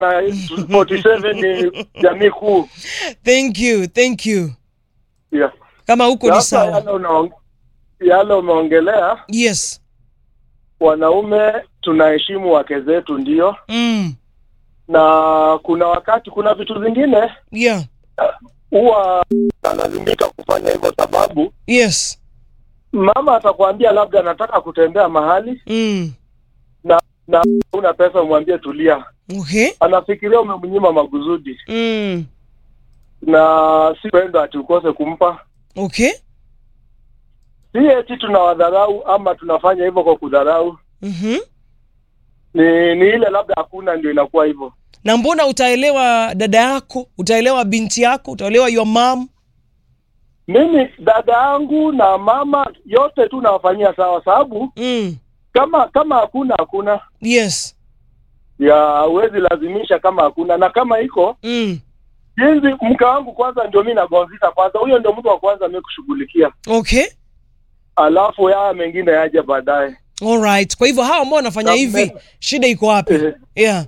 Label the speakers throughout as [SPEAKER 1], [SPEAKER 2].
[SPEAKER 1] 47 ni jamii kuu.
[SPEAKER 2] Thank you, thank you.
[SPEAKER 1] Yeah.
[SPEAKER 2] Kama huko ni
[SPEAKER 1] Sasa
[SPEAKER 2] sawa.
[SPEAKER 1] yale unaong- yale umeongelea,
[SPEAKER 2] Yes.
[SPEAKER 1] wanaume tunaheshimu wake zetu, ndio,
[SPEAKER 2] Mm.
[SPEAKER 1] na kuna wakati, kuna vitu zingine
[SPEAKER 2] Yeah.
[SPEAKER 1] huwa analazimika kufanya hivyo, sababu
[SPEAKER 2] Yes.
[SPEAKER 1] mama atakwambia labda anataka kutembea mahali
[SPEAKER 2] Mm.
[SPEAKER 1] na una pesa, umwambie tulia,
[SPEAKER 2] Okay.
[SPEAKER 1] anafikiria umemnyima maguzudi,
[SPEAKER 2] Mm.
[SPEAKER 1] na si pendo ati ukose kumpa.
[SPEAKER 2] Okay.
[SPEAKER 1] Si eti tunawadharau ama tunafanya hivyo kwa kudharau,
[SPEAKER 2] Mhm.
[SPEAKER 1] ni ni ile labda hakuna, ndio inakuwa hivyo.
[SPEAKER 2] Na mbona utaelewa dada yako, utaelewa binti yako, utaelewa your mom?
[SPEAKER 1] Mimi dada yangu na mama yote tu nawafanyia sawa, sababu
[SPEAKER 2] Mm.
[SPEAKER 1] kama kama hakuna hakuna
[SPEAKER 2] Yes.
[SPEAKER 1] ya huwezi lazimisha kama hakuna, na kama iko
[SPEAKER 2] Mm.
[SPEAKER 1] jinsi mke wangu kwanza ndio mi nagonzika kwanza, huyo ndio mtu wa kwanza mi kushughulikia,
[SPEAKER 2] Okay.
[SPEAKER 1] alafu ya mengine yaje baadaye.
[SPEAKER 2] All right. Kwa hivyo hawa ambao wanafanya
[SPEAKER 1] Na
[SPEAKER 2] hivi,
[SPEAKER 1] mbele.
[SPEAKER 2] shida iko wapi?
[SPEAKER 1] Eh,
[SPEAKER 2] Yeah.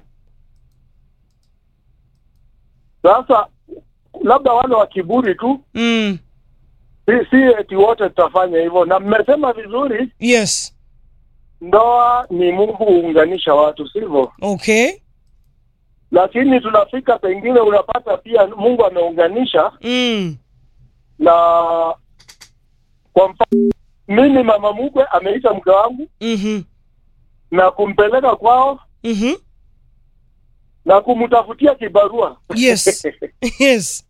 [SPEAKER 1] Sasa labda wale wa kiburi tu,
[SPEAKER 2] Mm.
[SPEAKER 1] si, si eti wote tutafanya hivyo, na mmesema vizuri,
[SPEAKER 2] Yes.
[SPEAKER 1] ndoa ni Mungu huunganisha watu, sivyo?
[SPEAKER 2] Okay.
[SPEAKER 1] Lakini tunafika pengine unapata pia Mungu ameunganisha
[SPEAKER 2] Mm.
[SPEAKER 1] na kwa mfano mimi mama mkwe ameita mke wangu
[SPEAKER 2] Mhm.
[SPEAKER 1] na kumpeleka kwao
[SPEAKER 2] Mhm.
[SPEAKER 1] na kumtafutia kibarua.
[SPEAKER 2] Yes. Yes.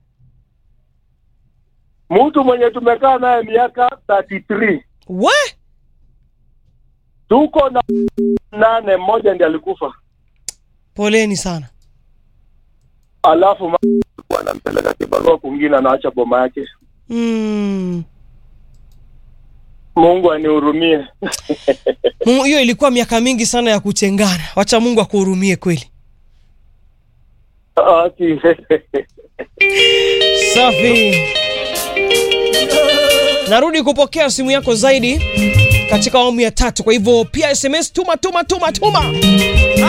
[SPEAKER 1] mtu mwenye tumekaa naye miaka 33
[SPEAKER 2] What?
[SPEAKER 1] tuko na nane, mmoja ndiye alikufa,
[SPEAKER 2] Poleni sana.
[SPEAKER 1] alafu ma- wanampeleka kibarua kwingine, anaacha boma yake.
[SPEAKER 2] Mm.
[SPEAKER 1] Mungu anihurumie.
[SPEAKER 2] Mungu, hiyo ilikuwa miaka mingi sana ya kutengana. Wacha Mungu akuhurumie kweli.
[SPEAKER 1] Ati-
[SPEAKER 2] Safi. Narudi kupokea simu yako zaidi katika awamu ya tatu. Kwa hivyo pia SMS tuma tuma tuma tuma.